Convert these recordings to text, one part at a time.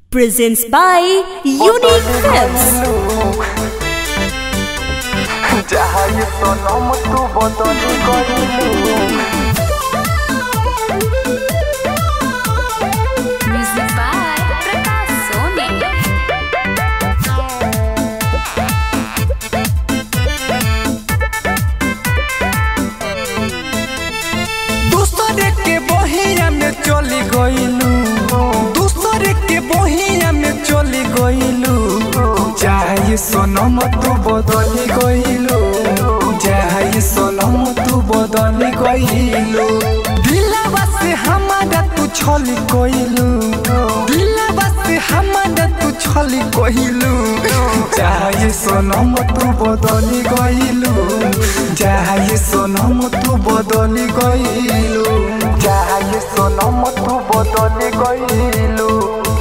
presents by Unique Films. चाहे सनम तू बदली गइलू Music by Prakash Soni. दूसरे के बहिया में चली गइलू दूसरे के बहिया में चली गइलू चाहे सनम तू बदली गइलू चाहे सनम तू बदली गइलू दिलवा से हमारा तू छली गइलू दिलवा से हमारा तू छली गइलू चाहे सनम तू बदली गइलू चाहे सनम तू बदली गइलू चाहे सनम तू बदली गइलू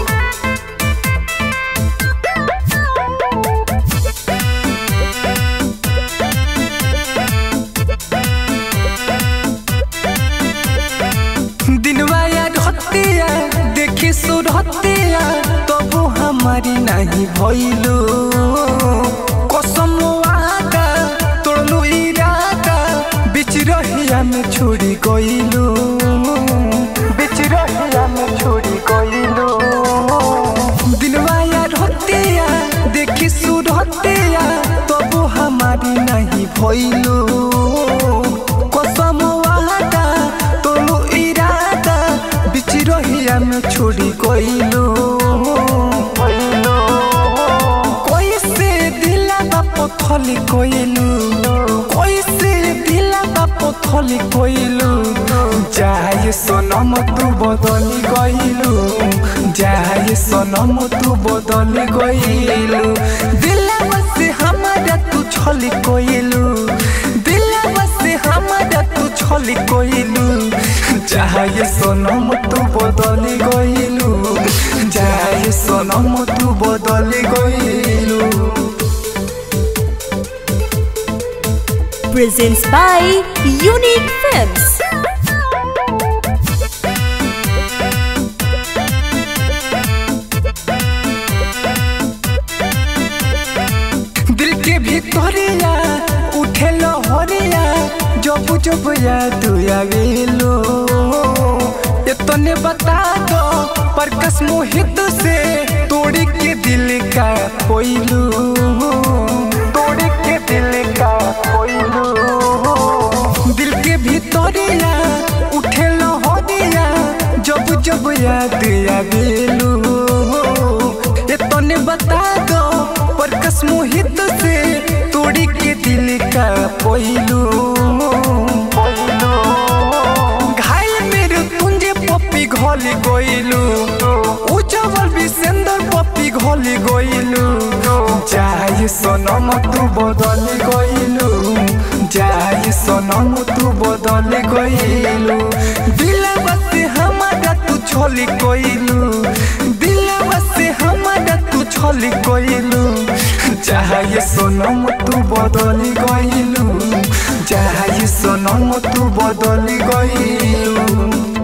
दिनवा याद हतिया देखी सुरतिया तबु हमारी नहीं भइलू कसम वादा तोड़लू इरादा बिच रहिया में छोड़ी गइलू बिच रहिया में छोड़ी गइलू दिनवा याद हतिया देखी सुरतिया तबु हमारी नहीं भइलू कसम वादा तोलू इरादा बिच रहिया में छोड़ी गइलू कैसे दिला बाप थली गइलू कैसे दिला बाप थली गइलू जाए सनम तू बदली गइलू जाए सनम तू बदली गइलू दिलवा से हमारा तू छली गइलू दिलवा से हमारा तू छली गइलू चाहे सनम तू बदली गइलू चाहे सनम तू बदली गइलू Presents by Unique Films. दिल के भीतरिया उठे लहरिया जब जब याद आवेलो इतने बता दो पर कस मोहित से तोड़ी के दिल का कोइलू तोड़ी के दिल का कोइलू दिल के भीतरिया उठे लहरिया जब जब याद आवेलू इतने बता दो पर कस मोहित से तोड़ी के दिल का कोइलू घायल मेरे तुंजे पप्पी घोली गोइलू उजवल विसेंदर पप्पी घोली गोइलू जाए सनम तू बदली गइलू जाए सनम तू बदली गइलू दिलवा से हमारा तू छोली गइलू दिलवा से हमारा तू छोली गइलू चाहे सनम तू बदली गइलू चाहे सनम तू बदली गइलू